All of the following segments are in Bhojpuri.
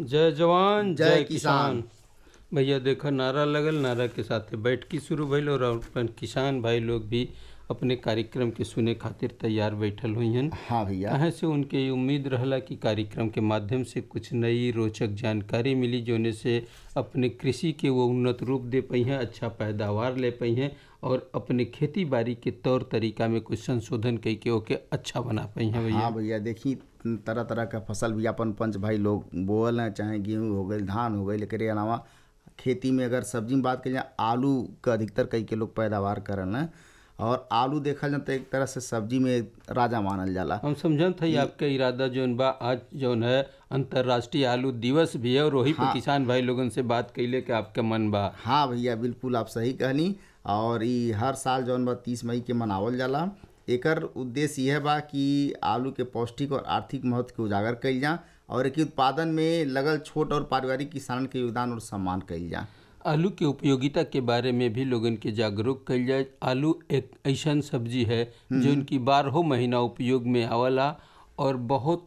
जय जवान जय जय किसान। किसान भैया देखा नारा लगल नारा के साथे बैठकी शुरू भइल और अपन किसान भाई लोग भी अपने कार्यक्रम के सुने खातिर तैयार बैठल हुई हन हाँ भैया कहाँ से उनके ये उम्मीद रहला कि कार्यक्रम के माध्यम से कुछ नई रोचक जानकारी मिली जोने से अपने कृषि के वो उन्नत रूप दे पाई हैं अच्छा पैदावार ले पाई हैं और अपने खेती बाड़ी के तौर तरीका में कुछ संशोधन कई के ओके अच्छा बना पाई हैं भैया हाँ भैया देखी तरह तरह का फसल भी अपन पंच भाई लोग बोअल हैं चाहे गेहूँ हो गई धान हो गई एकरे अलावा खेती में अगर सब्जी में बात करें आलू का अधिकतर कई के लोग पैदावार करन हैं और आलू देखल जाए तो एक तरह से सब्जी में राजा मानल जाला हम समझत हई आपका इरादा जौन बा आज जौन है अंतर्राष्ट्रीय आलू दिवस भी है और वही पे किसान भाई लोगन से बात कैले के आपका मन बा हाँ भैया बिल्कुल आप सही कहनी और ई हर साल जौन बा तीस मई के मनावल जाला एकर उद्देश्य यह बा कि आलू के पौष्टिक और आर्थिक महत्व के उजागर कइल जा और एक उत्पादन में लगल छोट और पारिवारिक किसानन के योगदान और सम्मान कइल जा आलू के उपयोगिता के बारे में भी लोगन के जागरूक कइल जाए आलू एक ऐसन सब्जी है जो इनकी बारहों महीना उपयोग में आवला और बहुत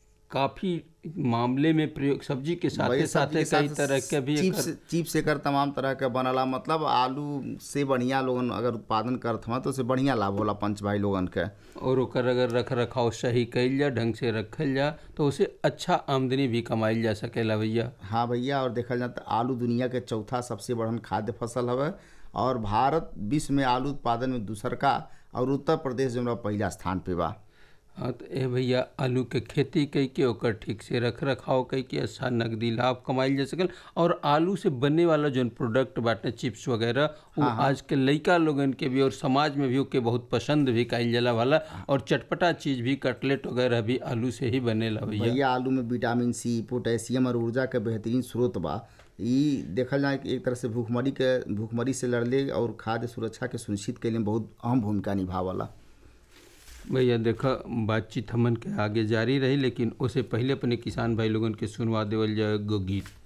काफी मामले में प्रयोग सब्जी के साथे वही साथे सब्जी के कई साथ तरह के भी चिप्स चिप्स एकर तमाम तरह के बनला मतलब आलू से बढ़िया लोगन अगर उत्पादन करत हवा तो उससे बढ़िया लाभ होला पंच भाई लोगन के और ओकर अगर रख रखाव सही कइल जा ढंग से रखल जा तो उसे अच्छा आमदनी भी कमाइल जा सकेला भैया हाँ भैया और देखल जाए तो आलू दुनिया के चौथा सबसे बड़हन खाद्य फसल हवे और भारत विश्व में आलू उत्पादन में दूसर का और उत्तर प्रदेश जो बा पहिला स्थान पे बा हाँ तो ए भैया आलू के खेती कई के ओकर ठीक से रख रखाव कई के अच्छा नकदी लाभ कमाइल जा सकल और आलू से बनने वाला जौन प्रोडक्ट बाटे चिप्स वगैरह वो आज के लइका लोगन के भी और समाज में भी ओके बहुत पसंद भी कइल जाला वाला और चटपटा चीज भी कटलेट वगैरह भी आलू से ही बनेला भैया भैया आलू में विटामिन सी पोटेशियम और ऊर्जा के बेहतरीन स्रोत बा ई देखल जाए कि एक तरह से भूखमरी के भूखमरी से लड़ले और खाद्य सुरक्षा के सुनिश्चित कैले में बहुत अहम भूमिका निभावला भैया देखा बातचीत हमन के आगे जारी रही लेकिन उससे पहले अपने किसान भाई लोगन के सुनवा देवल जाए एगो गीत